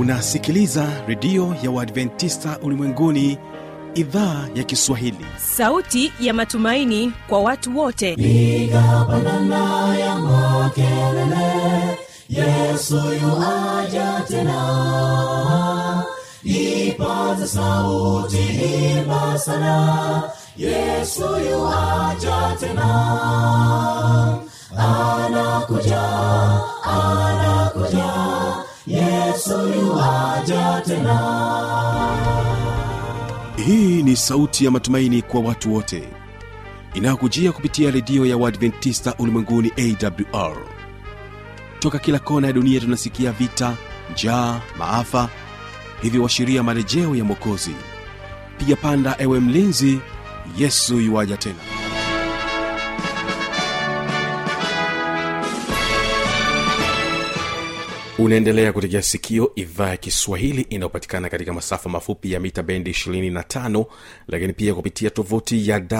unasikiliza redio ya uadventista ulimwenguni idhaa ya kiswahili sauti ya matumaini kwa watu wote piga pandana ya makelele yesu yuaja tena ipaze sauti imba sana yesu yuaja tena anakuja anakuja yesu yuaja tena hii ni sauti ya matumaini kwa watu wote inayokujia kupitia redio ya uadventista ulimwenguni awr toka kila kona ya dunia tunasikia vita njaa maafa hivyo washiria marejeo ya mwokozi piga panda ewe mlinzi yesu yuwaja tena unaendelea kutegea sikio idhaa ya kiswahili inayopatikana katika masafa mafupi ya mita bendi 25 lakini pia kupitia tovuti ya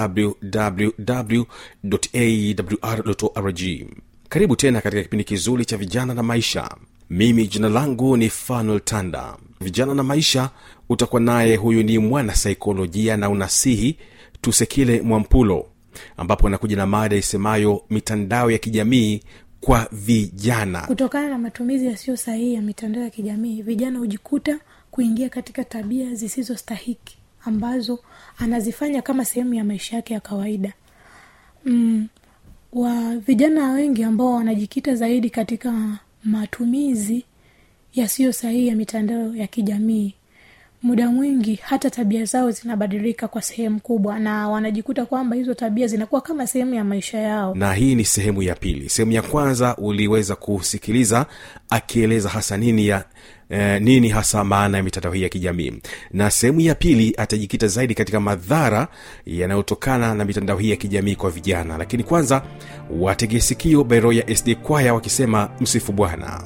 wwwawrrg karibu tena katika kipindi kizuri cha vijana na maisha mimi jina langu ni fanuel tanda vijana na maisha utakuwa naye huyu ni mwana saikolojia na unasihi tusekile mwampulo ambapo anakuja na mada isemayo mitandao ya kijamii kwa vijana kutokana na matumizi yasiyo sahihi ya mitandao ya kijamii vijana hujikuta kuingia katika tabia zisizostahiki ambazo anazifanya kama sehemu ya maisha yake ya kawaida mm, wa vijana wengi ambao wanajikita zaidi katika matumizi yasiyo sahihi ya mitandao ya kijamii muda mwingi hata tabia zao zinabadilika kwa sehemu kubwa na wanajikuta kwamba hizo tabia zinakuwa kama sehemu ya maisha yao na hii ni sehemu ya pili sehemu ya kwanza uliweza kusikiliza akieleza hasa nini ya Eh, nini hasa maana ya mitandao hii ya kijamii na sehemu ya pili atajikita zaidi katika madhara yanayotokana na mitandao hii ya kijamii kwa vijana lakini kwanza wategee sikio bero ya sd kwaya wakisema msifu bwana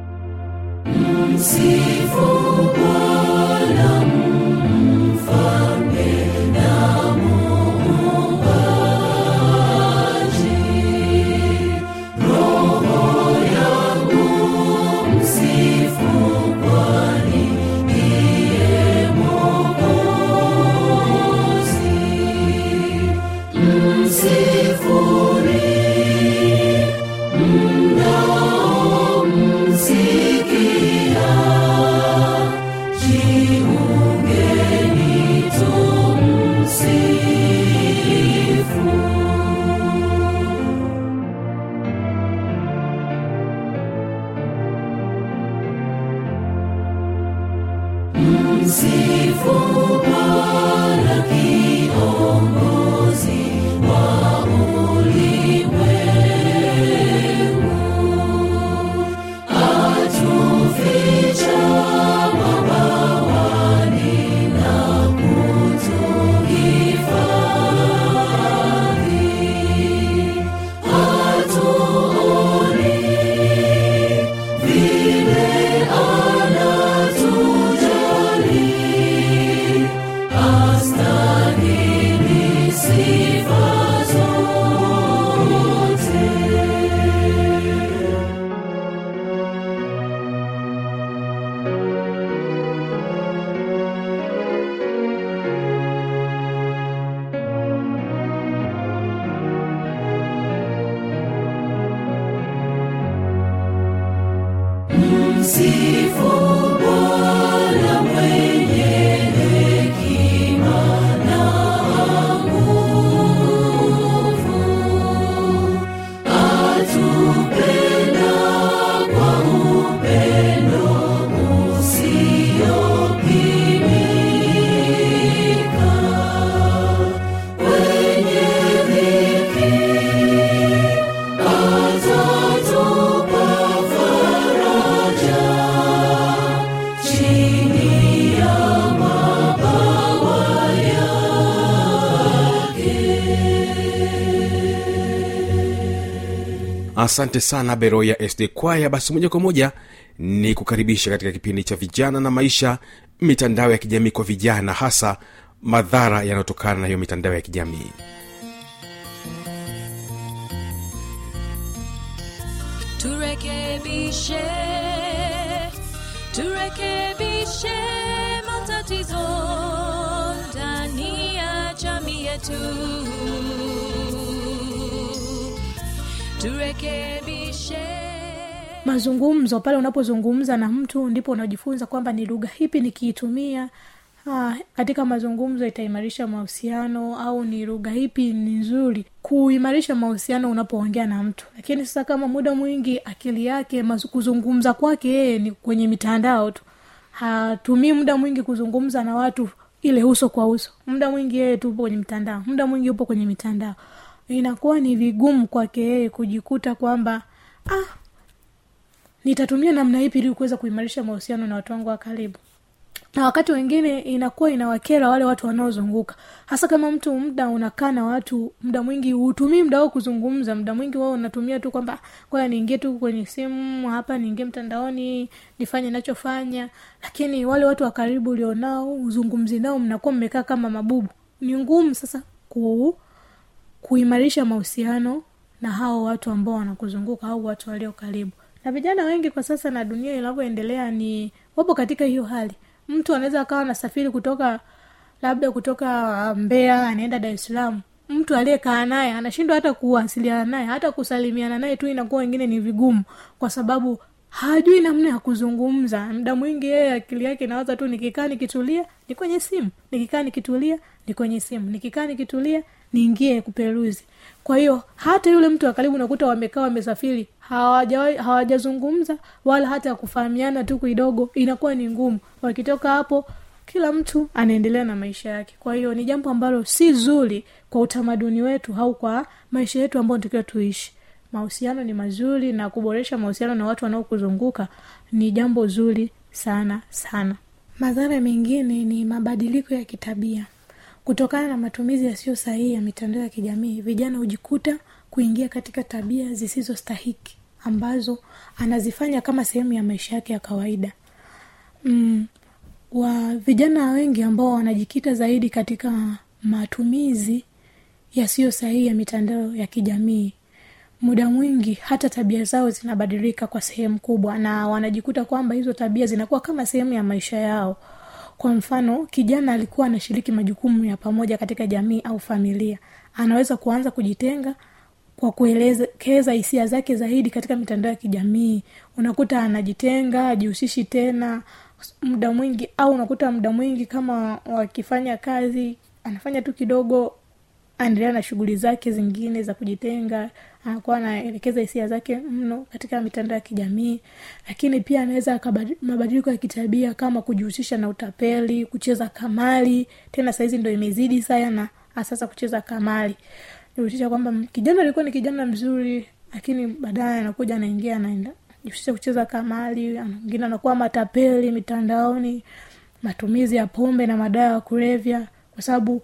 asante sana beroya sd kwaya basi moja kwa moja ni kukaribisha katika kipindi cha vijana na maisha mitandao ya kijamii kwa vijana hasa madhara yanayotokana na hiyo mitandao ya kijamii turekebishe turekebishe matatizo ndani ya jamii yetu turekebishe mazungumzo pale unapozungumza na mtu ndipo unajifunza kwamba ni lugha hipi nikiitumia ah, katika mazungumzo itaimarisha mahusiano au ni lugha hipi ni nzuri kuimarisha mahusiano unapoongea na mtu lakini sasa kama muda mwingi akili yake mazu- kuzungumza kwake yeye ni kwenye mitandao tu hatumii muda mwingi kuzungumza na watu ile uso kwa uso muda mwingi yeye tu upo kwenye mitandao muda mwingi upo kwenye mitandao inakuwa ni vigumu kwake yeye kujikuta kwamba ah, nitatumia namna ipi ili kuweza kuimarisha mahusiano na watu wangu wa karibu na wakati wengine inakuwa inawakera wale watu wanaozunguka hasa kama mtu muda unakaa na watu muda mwingi hutumii muda wao kuzungumza muda mwingi wao unatumia tu kwamba kwaya niingie tu kwenye simu hapa niingie mtandaoni nifanye nachofanya lakini wale watu wa karibu ulionao uzungumzi nao mnakuwa mmekaa kama mabubu ni ngumu sasa ku kuimarisha mahusiano na hao watu ambao wanakuzunguka au watu walio karibu na vijana wengi kwa sasa na dunia inavyoendelea ni wapo katika hiyo hali mtu anaweza akawa anasafiri kutoka labda kutoka mbea anaenda dar es salaam mtu aliyekaa naye anashindwa hata kuwasiliana naye hata kusalimiana naye tu inakuwa wengine ni vigumu kwa sababu hajui namna ya kuzungumza muda mwingi yeye akili yake inawaza tu nikikaa nikitulia ni kwenye simu nikikaa nikitulia ni kwenye simu nikikaa nikitulia niingie kuperuzi kwa hiyo hata yule mtu wa karibu unakuta wamekaa wamesafiri hawajawahi- hawajazungumza wala hata kufahamiana tu kidogo inakuwa ni ngumu wakitoka hapo kila mtu anaendelea na maisha yake kwa hiyo ni jambo ambalo si zuri kwa utamaduni wetu au kwa maisha yetu ambayo tukiwa tuishi mahusiano ni mazuri na kuboresha mahusiano na watu wanaokuzunguka ni jambo zuri sana sana madhara mengine ni mabadiliko ya kitabia kutokana na matumizi yasiyo sahihi ya mitandao ya kijamii vijana hujikuta kuingia katika tabia zisizostahiki ambazo anazifanya kama sehemu ya maisha yake ya kawaida mm, wa vijana wengi ambao wanajikita zaidi katika matumizi yasiyo sahihi ya mitandao ya kijamii muda mwingi hata tabia zao zinabadilika kwa sehemu kubwa na wanajikuta kwamba hizo tabia zinakuwa kama sehemu ya maisha yao kwa mfano kijana alikuwa anashiriki majukumu ya pamoja katika jamii au familia anaweza kuanza kujitenga kwa kuelekeza hisia zake zaidi katika mitandao ya kijamii unakuta anajitenga ajihusishi tena muda mwingi au unakuta muda mwingi kama wakifanya kazi anafanya tu kidogo aendelea na shughuli zake zingine za kujitenga anakuwa anaelekeza hisia zake mno katika mitandao ya kijamii lakini pia anaweza akabadi- mabadiliko ya kitabia kama kujihusisha na utapeli kucheza kamali tena sahizi ndo imezidi sana sasa kucheza kamali jihusisha kwamba m- kijana alikuwa ni kijana mzuri lakini baadaye anakuja anaingia anaenda jihusisha kucheza kamali ana- mwingine anakuwa matapeli mitandaoni matumizi ya pombe na madawa ya kulevya kwa sababu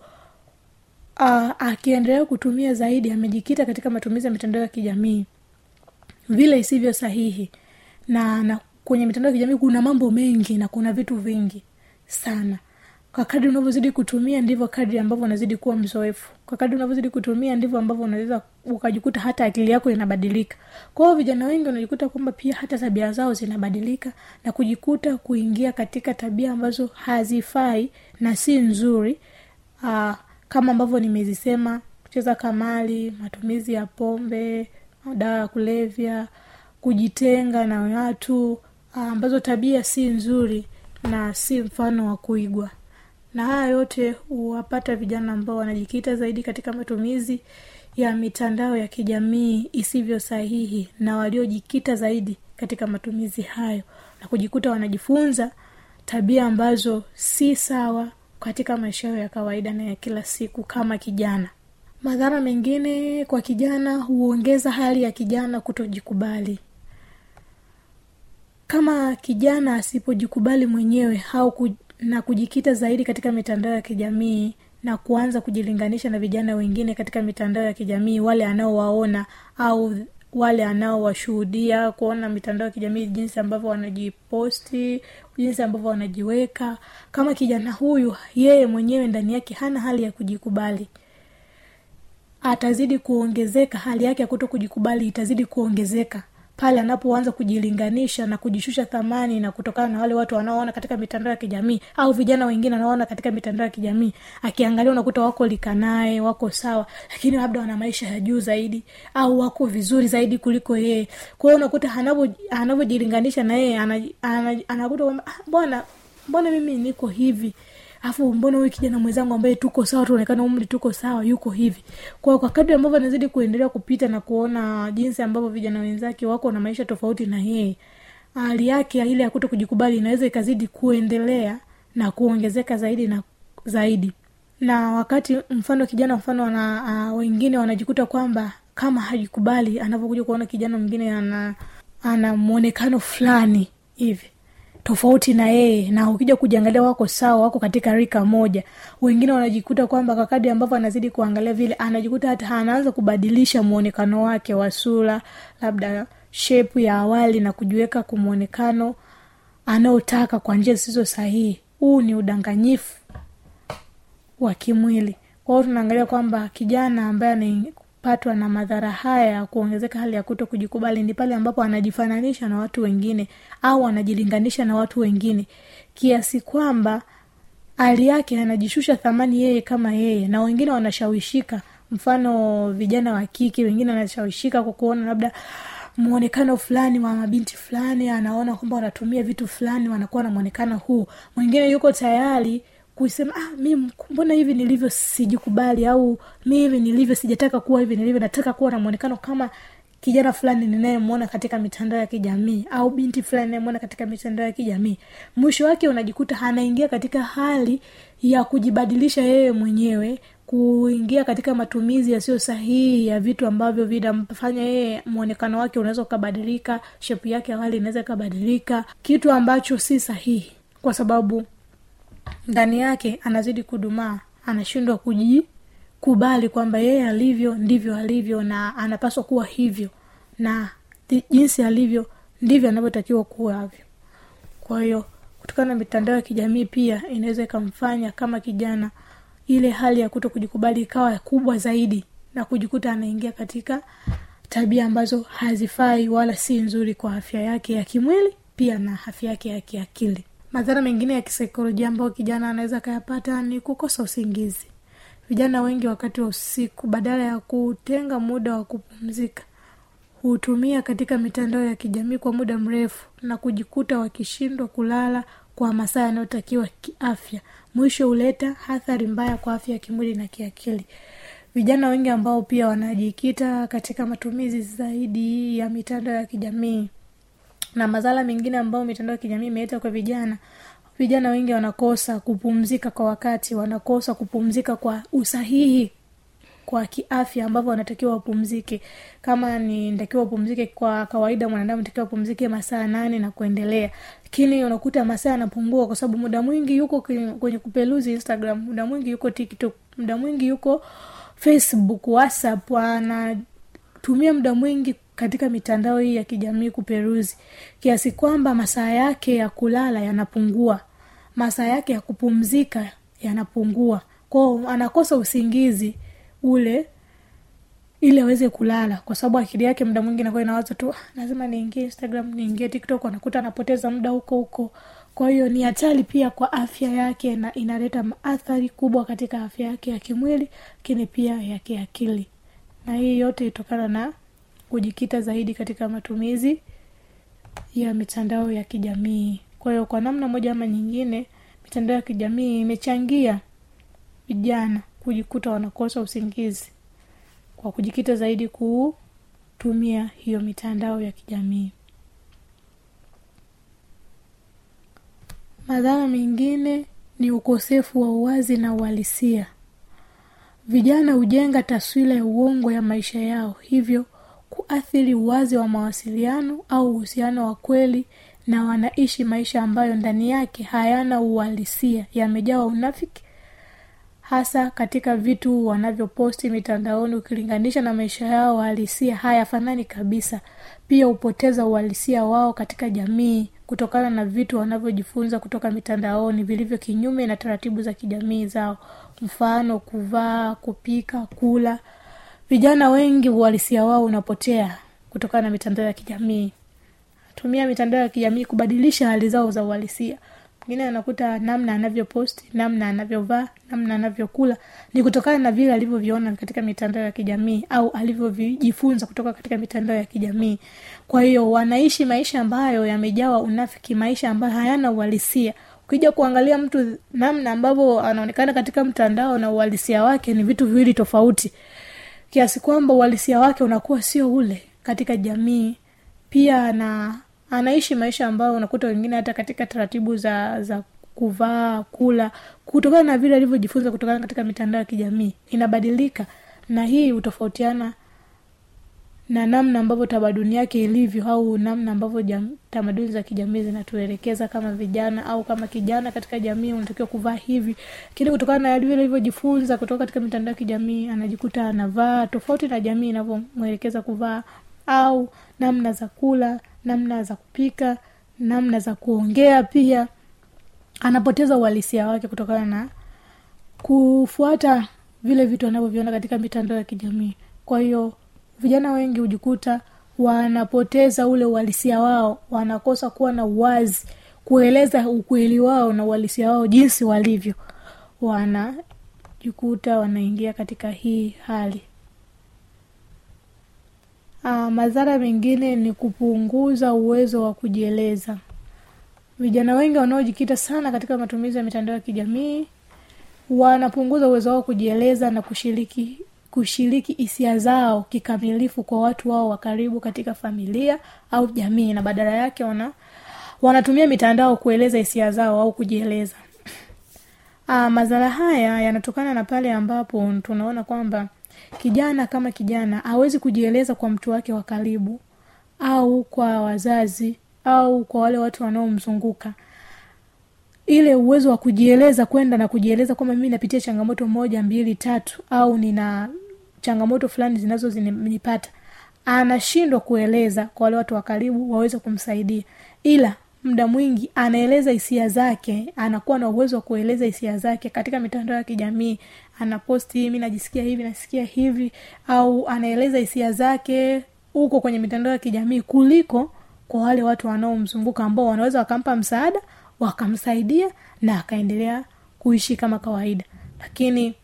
uh, akiendelea kutumia zaidi amejikita katika matumizi ya mitandao ya kijamii vile isivyo sahihi na, na kwenye mitandao ya kijamii kuna mambo mengi na kuna vitu vingi sana kwa kadri unavyozidi kutumia ndivyo kadri ambavyo unazidi kuwa mzoefu kwa kadri unavyozidi kutumia ndivyo ambavyo unaweza ukajikuta hata akili yako inabadilika kwa hiyo vijana wengi wanajikuta kwamba pia hata tabia zao zinabadilika na kujikuta kuingia katika tabia ambazo hazifai na si nzuri uh, kama ambavyo nimezisema kucheza kamali matumizi ya pombe madawa ya kulevya kujitenga na watu ah, ambazo tabia si nzuri na si mfano wa kuigwa na haya yote huwapata vijana ambao wanajikita zaidi katika matumizi ya mitandao ya kijamii isivyo sahihi na waliojikita zaidi katika matumizi hayo na kujikuta wanajifunza tabia ambazo si sawa katika maisha yao ya kawaida na ya kila siku kama kijana madhara mengine kwa kijana huongeza hali ya kijana kutojikubali kama kijana asipojikubali mwenyewe au ku, na kujikita zaidi katika mitandao ya kijamii na kuanza kujilinganisha na vijana wengine katika mitandao ya kijamii wale anaowaona au wale anaowashuhudia kuona mitandao ya kijamii jinsi ambavyo wanajiposti jinsi ambavyo wanajiweka kama kijana huyu yeye mwenyewe ndani yake hana hali ya kujikubali atazidi kuongezeka hali yake ya kuto kujikubali itazidi kuongezeka pale anapoanza kujilinganisha na kujishusha thamani na kutokana na wale watu wanaoona katika mitandao ya kijamii au vijana wengine wanaoona katika mitandao ya kijamii akiangalia unakuta wako likanaye wako sawa lakini labda wana maisha ya juu zaidi au wako vizuri zaidi kuliko yeye kwa hiyo unakuta anavyo- anavyojilinganisha na yeye ana- ana- anakuta kwamba "Ah, mbona mbona mimi niko hivi afu mbona huyu kijana mwenzangu ambaye tuko sawa tuonekana umri tuko sawa yuko hivi kwa kwa kadri ambavyo anazidi kuendelea kupita na kuona jinsi ambavyo vijana wenzake wako na maisha tofauti na yeye hali yake ya ile ya kuto kujikubali inaweza ikazidi kuendelea na kuongezeka zaidi na zaidi na wakati mfano kijana mfano ana, uh, wengine wanajikuta kwamba kama hajikubali anavyokuja kuona kijana mwingine ana ana mwonekano fulani hivi tofauti na yeye na ukija kujiangalia wako sawa wako katika rika moja wengine wanajikuta kwamba kakadi ambavyo anazidi kuangalia vile anajikuta hata anaanza kubadilisha mwonekano wake wa sura labda shepu ya awali na kujiweka kumwonekano anaotaka kwa njia zisizo sahihi huu ni udanganyifu wa kimwili kwa hiyo tunaangalia kwamba kijana ambaye anapatwa na madhara haya ya kuongezeka hali ya kuto kujikubali ni pale ambapo anajifananisha na watu wengine au anajilinganisha na watu wengine kiasi kwamba hali yake anajishusha thamani yeye kama yeye na wengine wanashawishika mfano vijana wa kike wengine wanashawishika kwa kuona labda mwonekano fulani wa mabinti fulani anaona kwamba wanatumia vitu fulani wanakuwa na mwonekano huu mwingine yuko tayari kusema ah, mi mbona hivi nilivyo sijikubali au mi hivi nilivyo sijataka kuwa hivi nilivyo nataka kuwa na mwonekano kama kijana fulani ninayemwona katika mitandao ya kijamii au binti fulani ninayemwona katika mitandao ya kijamii mwisho wake unajikuta anaingia katika hali ya kujibadilisha yeye mwenyewe kuingia katika matumizi yasiyo sahihi ya vitu ambavyo vinamfanya yeye mwonekano wake unaweza ukabadilika shepu yake awali inaweza ikabadilika kitu ambacho si sahihi kwa sababu ndani yake anazidi kudumaa anashindwa kujikubali kwamba yeye alivyo ndivyo alivyo na anapaswa kuwa hivyo na thi- jinsi alivyo ndivyo anavyotakiwa kuwavyo kwa hiyo kutokana na mitandao ya kijamii pia inaweza ikamfanya kama kijana ile hali ya kuto kujikubali ikawa kubwa zaidi na kujikuta anaingia katika tabia ambazo hazifai wala si nzuri kwa afya yake ya kimwili pia na afya yake ya kiakili madhara mengine ya kisaikolojia ambayo kijana anaweza akayapata ni kukosa usingizi vijana wengi wakati wa usiku badala ya kutenga muda wa kupumzika hutumia katika mitandao ya kijamii kwa muda mrefu na kujikuta wakishindwa kulala kwa masaa yanayotakiwa kiafya mwisho huleta athari mbaya kwa afya ya kimwili na kiakili vijana wengi ambao pia wanajikita katika matumizi zaidi ya mitandao ya kijamii na madhara mengine ambayo mitandao ya kijamii imeleta kwa vijana vijana wengi wanakosa kupumzika kwa wakati wanakosa kupumzika kwa usahihi kwa kiafya ambavyo wanatakiwa wapumzike kama ni ntakiwa wapumzike kwa kawaida mwanadamu takiwa wapumzike masaa nane na kuendelea lakini unakuta masaa yanapungua kwa sababu muda mwingi yuko kwenye kwenye kupeluzi instagram muda mwingi yuko tiktok muda mwingi yuko facebook whatsapp anatumia muda mwingi katika mitandao hii ya kijamii kuperuzi kiasi kwamba masaa yake ya kulala yanapungua masaa yake ya kupumzika yanapungua kwao anakosa usingizi ule ili aweze kulala kwa sababu akili yake muda mwingi nakuwa inawaza tu "Ah, lazima niingie instagram niingie tiktok anakuta anapoteza muda huko huko kwa hiyo ni hatari pia kwa afya yake na inaleta athari kubwa katika afya yake ya kimwili lakini pia ya kiakili na hii yote itokana na kujikita zaidi katika matumizi ya mitandao ya kijamii kwa hiyo kwa namna moja ama nyingine mitandao ya kijamii imechangia vijana kujikuta wanakosa usingizi kwa kujikita zaidi kutumia hiyo mitandao ya kijamii madhara mengine ni ukosefu wa uwazi na uhalisia vijana hujenga taswira ya uongo ya maisha yao hivyo kuathiri uwazi wa mawasiliano au uhusiano wa kweli na wanaishi maisha ambayo ndani yake hayana uhalisia yamejawa unafiki hasa katika vitu wanavyoposti mitandaoni ukilinganisha na maisha yao halisia hayafanani kabisa pia hupoteza uhalisia wao katika jamii kutokana na vitu wanavyojifunza kutoka mitandaoni vilivyo kinyume na taratibu za kijamii zao mfano kuvaa kupika kula vijana wengi uhalisia wao unapotea kutokana na mitandao ya kijamii tumia mitandao ya kijamii kubadilisha hali zao za uhalisia mwingine anakuta namna anavyoposti namna anavyovaa namna anavyokula ni kutokana na vile alivyoviona katika mitandao ya kijamii au alivyojifunza kutoka katika mitandao ya kijamii kwa hiyo wanaishi maisha ambayo yamejawa unafiki maisha ambayo hayana uhalisia ukija kuangalia mtu namna ambavyo anaonekana katika mtandao na uhalisia wake ni vitu viwili tofauti kiasi kwamba uhalisia wake unakuwa sio ule katika jamii pia na anaishi maisha ambayo unakuta wengine hata katika taratibu za za kuvaa kula kutokana na vile alivyojifunza kutokana katika mitandao ya kijamii inabadilika na hii hutofautiana na namna ambavyo tamaduni yake ilivyo au namna ambavyo jam, tamaduni za kijamii zinatuelekeza kama vijana au kama kijana katika jamii unatakiwa kuvaa hivi lakini kutokana na vile alivyojifunza kutoka katika mitandao ya kijamii anajikuta anavaa tofauti na jamii inavyomwelekeza kuvaa au namna za kula namna za kupika namna za kuongea pia anapoteza uhalisia wake kutokana na kufuata vile vitu anavyoviona katika mitandao ya kijamii kwa hiyo vijana wengi hujikuta wanapoteza ule uhalisia wao wanakosa kuwa na uwazi kueleza ukweli wao na uhalisia wao jinsi walivyo wanajikuta wanaingia katika hii hali Aa, madhara mengine ni kupunguza uwezo wa kujieleza vijana wengi wanaojikita sana katika matumizi ya mitandao ya kijamii wanapunguza uwezo wao kujieleza na kushiriki kushiriki hisia zao kikamilifu kwa watu wao wa karibu katika familia au jamii na badala yake wana wanatumia mitandao kueleza hisia zao au kujieleza Aa, madhara haya yanatokana na pale ambapo tunaona kwamba kijana kama kijana hawezi kujieleza kwa mtu wake wa karibu au kwa wazazi au kwa wale watu wanaomzunguka ile uwezo wa kujieleza kwenda na kujieleza kwamba mimi napitia changamoto moja mbili tatu au nina changamoto fulani zinazonipata anashindwa kueleza kwa wale watu wa karibu waweze kumsaidia ila muda mwingi anaeleza hisia zake anakuwa na uwezo wa kueleza hisia zake katika mitandao ya kijamii anaposti mi najisikia hivi nasikia hivi au anaeleza hisia zake huko kwenye mitandao ya kijamii kuliko kwa wale watu wanaomzunguka ambao wanaweza wakampa msaada wakamsaidia na akaendelea kuishi kama kawaida lakini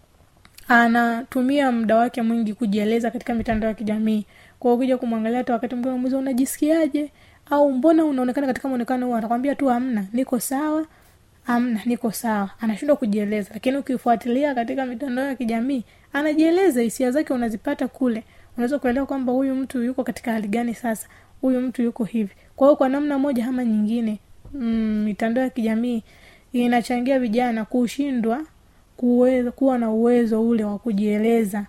anatumia muda wake mwingi kujieleza katika mitandao ya kijamii kwa ukija kumwangalia hata wakati mwingine unamuuliza unajisikiaje au mbona unaonekana katika mwonekano huu atakwambia tu amna niko sawa amna niko sawa anashindwa kujieleza lakini ukifuatilia katika mitandao ya kijamii anajieleza hisia zake unazipata kule unaweza kuelewa kwamba huyu mtu yuko katika hali gani sasa huyu mtu yuko hivi kwa hiyo kwa namna moja ama nyingine mm, mitandao ya kijamii inachangia vijana kushindwa kuweza kuwa na uwezo ule wa kujieleza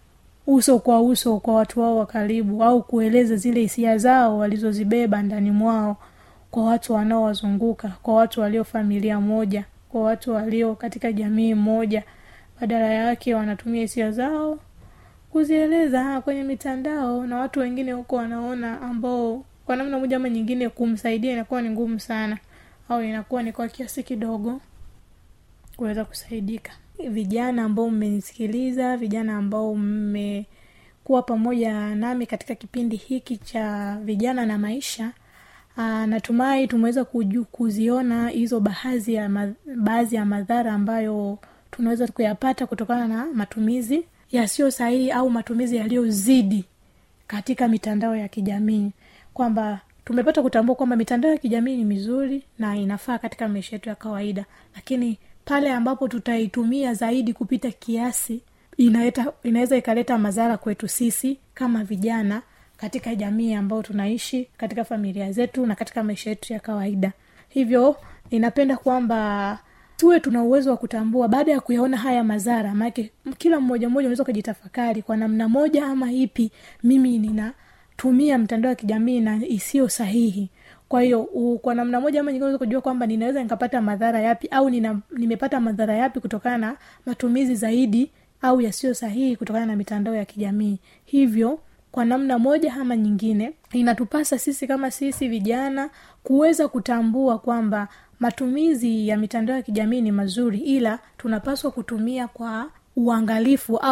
uso kwa uso kwa watu wao wa karibu au kueleza zile hisia zao walizozibeba ndani mwao kwa watu wanaowazunguka kwa watu walio familia moja kwa watu walio katika jamii moja badala yake wanatumia hisia zao kuzieleza ha, kwenye mitandao na watu wengine huko wanaona ambao kwa namna moja ama nyingine kumsaidia inakuwa ni ngumu sana au inakuwa ni kwa kiasi kidogo kuweza kusaidika vijana ambao mmenisikiliza vijana ambao mmekuwa pamoja nami katika kipindi hiki cha vijana na maisha Aa, natumai tumeweza kuju, kuziona hizo baadhi ya ma, baadhi ya madhara ambayo tunaweza kuyapata kutokana na matumizi yasiyo sahihi au matumizi yaliyozidi katika mitandao ya kijamii kwamba tumepata kutambua kwamba mitandao ya kijamii ni mizuri na inafaa katika maisha yetu ya kawaida lakini pale ambapo tutaitumia zaidi kupita kiasi inaeta, inaweza ikaleta madhara kwetu sisi kama vijana katika jamii ambayo tunaishi katika familia zetu na katika maisha yetu ya kawaida hivyo ninapenda kwamba tuwe tuna uwezo wa kutambua baada ya kuyaona haya madhara maanake kila mmoja mmoja unaweza ukajitafakari kwa namna moja ama ipi mimi ninatumia mtandao wa kijamii na isiyo sahihi kwa hiyo kwa namna moja ama nyingine kujua kwamba ninaweza nikapata madhara yapi au nina, nimepata madhara yapi kutokana na matumizi zaidi au yasiyo sahihi kutokana na mitandao ya kijamii hivyo kwa namna moja ama nyingine inatupasa sisi kama sisi vijana kuweza kutambua kwamba matumizi ya mitandao ya kijamii ni mazuri ila tunapaswa kutumia kwa uangalifu au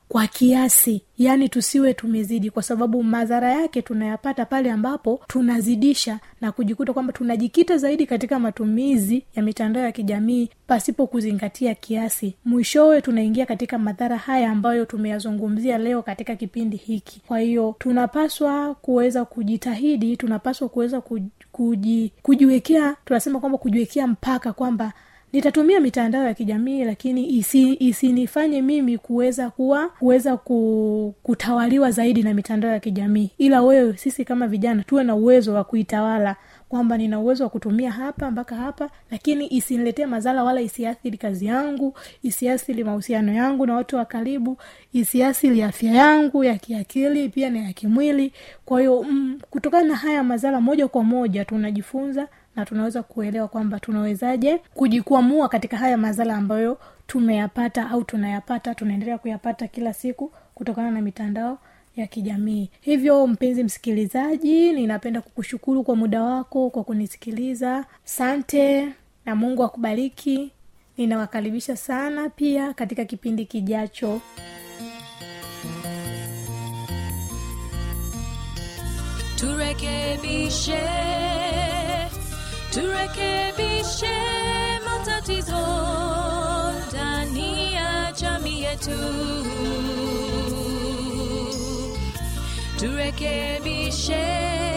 kwa kiasi yaani tusiwe tumezidi kwa sababu madhara yake tunayapata pale ambapo tunazidisha na kujikuta kwamba tunajikita zaidi katika matumizi ya mitandao ya kijamii pasipo kuzingatia kiasi mwishowe tunaingia katika madhara haya ambayo tumeyazungumzia leo katika kipindi hiki kwa hiyo tunapaswa kuweza kujitahidi tunapaswa kuweza kuji, kuji, kujiwekea tunasema kwamba kujiwekea mpaka kwamba nitatumia mitandao ya kijamii lakini isi isinifanye mimi kuweza kuwa kuweza ku, kutawaliwa zaidi na mitandao ya kijamii ila wewe sisi kama vijana tuwe na uwezo wa kuitawala kwamba nina uwezo wa kutumia hapa mpaka hapa lakini isiniletee madhara wala isiathiri kazi yangu isiathiri mahusiano yangu na watu wa karibu isiathiri afya yangu ya kiakili pia na ya kimwili kwa hiyo mm, kutokana na haya madhara moja kwa moja tunajifunza na tunaweza kuelewa kwamba tunawezaje kujikwamua katika haya madhara ambayo tumeyapata au tunayapata tunaendelea kuyapata kila siku kutokana na mitandao ya kijamii hivyo mpenzi msikilizaji ninapenda kukushukuru kwa muda wako kwa kunisikiliza sante na mungu akubariki ninawakaribisha sana pia katika kipindi kijacho turekebishe turekebishe matatizo ndani ya jamii yetu turekebishe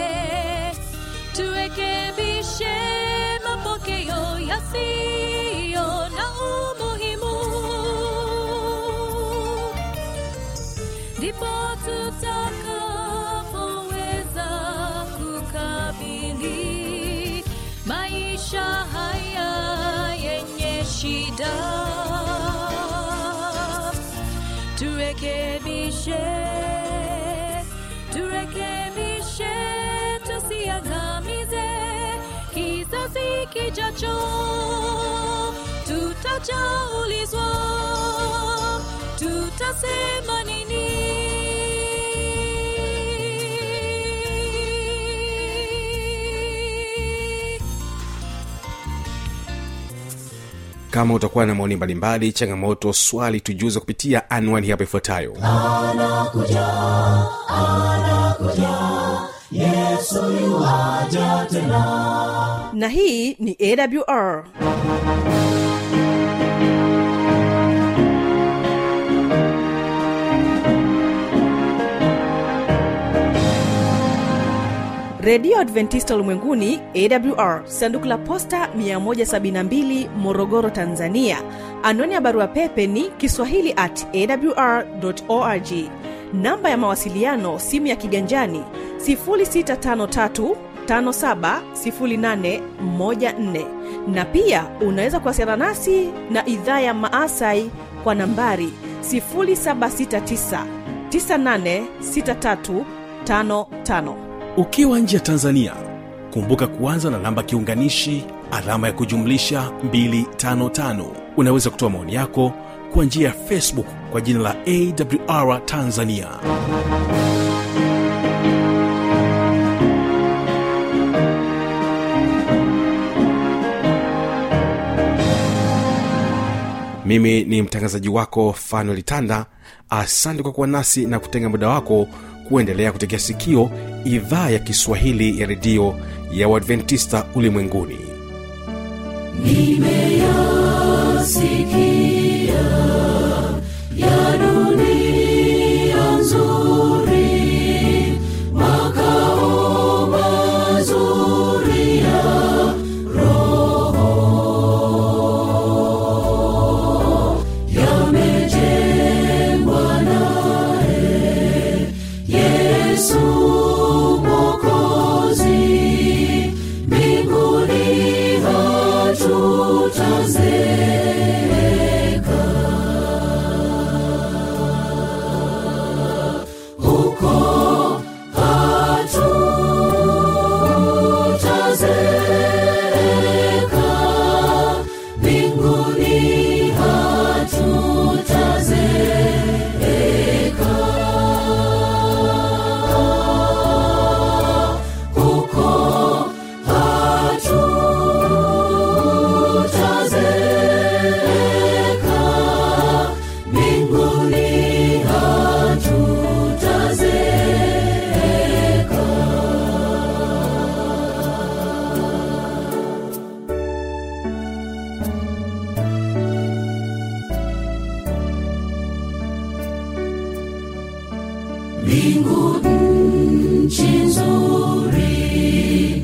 turekebishe mapokeo yasiyo na umuhimu ndipo tutakapoweza kukabili maisha haya yenye shida turekebishe turekebishe tusiangamize kizazi kijacho tutajaulizwa tutasema nini kama utakuwa na maoni mbalimbali changamoto swali tujuze kupitia anwani hapa ifuatayo anakuja anakuja yesu yuwaja tena na hii ni awr redio adventista ulimwenguni awr sanduku la posta 172 morogoro tanzania anwani ya barua pepe ni kiswahili at awr org namba ya mawasiliano simu ya kiganjani 653 570814 na pia unaweza kuwasiliana nasi na idhaa ya maasai kwa nambari 769 986355 ukiwa nje ya tanzania kumbuka kuanza na namba kiunganishi alama ya kujumlisha 255 unaweza kutoa maoni yako kwa njia ya facebook kwa jina la awr tanzania mimi ni mtangazaji wako fanuel tanda asante kwa kuwa nasi na kutenga muda wako kuendelea kutegea sikio idhaa ya kiswahili ya redio ya uadventista ulimwenguni nimeyasikia ya dunia nzuri makao mazuri ya roho yamejengwa naye yesu mokozi mbinguni hatutazeeka huko hatutazeeka mbinguni hatutazeeka mbingu nchi nzuri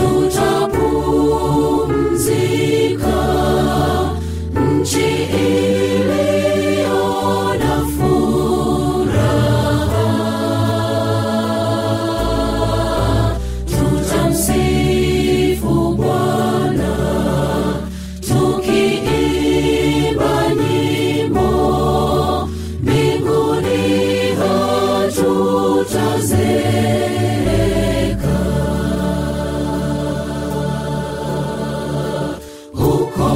tutapumzika nchi iliyo na furaha tutamsifu bwana tukiimba nyimbo mbinguni hatutazeeka huko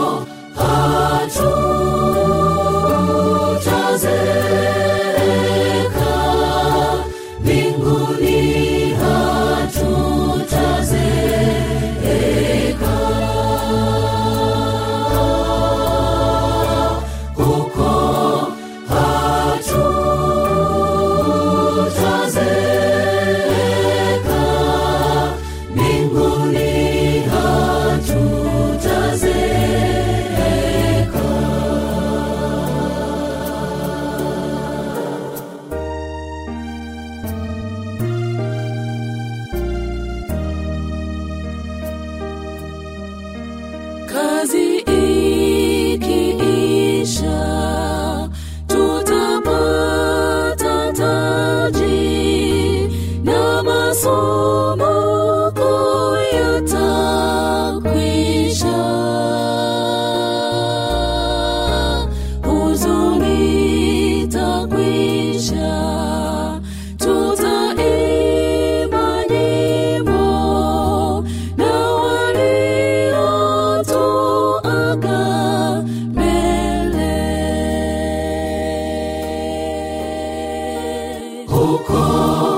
hatutazeeka mbinguni hatutazeeka huko hatutazeeka mbinguni hatutazeeka kazi ikiisha tutapata taji na masomoko yatakwisha huzuni takwisha tutaimba nyimbo na waliotuaga mbele huko